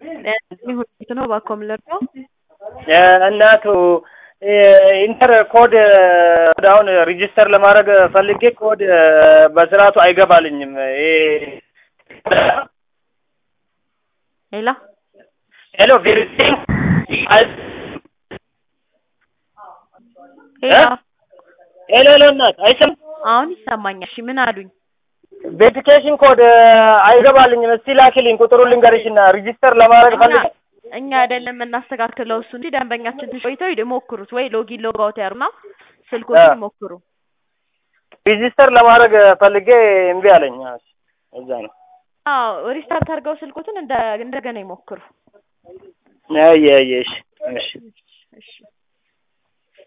ሁለት ነው እባክዎ የምንለብሰው እናቱ ኢንተር ኮድ አሁን ሪጂስተር ለማድረግ ፈልጌ ኮድ በስርዓቱ አይገባልኝም። ሌላ ሄሎ ቬሪፊኬሽን ሌላ ሄሎ ሄሎ እናት አይሰማም? አሁን ይሰማኛል። እሺ ምን አሉኝ? ቬሪፊኬሽን ኮድ አይገባልኝም። እስቲ ላኪልኝ ቁጥሩን ልንገርሽና ሪጂስተር ለማድረግ እኛ ፈልጌ እኛ አይደለም የምናስተካክለው እሱ እንጂ ደንበኛችን ትንሽ ቆይተው ይሞክሩት ወይ ሎጊን ሎግ አውት ያሩና ስልኮችን ይሞክሩ። ሪጂስተር ለማድረግ ፈልጌ እምቢ አለኝ። እዛ ነው። አዎ ሪስታርት አድርገው ስልኮትን እንደ እንደገና ይሞክሩ። አየ አየ እሺ እሺ እሺ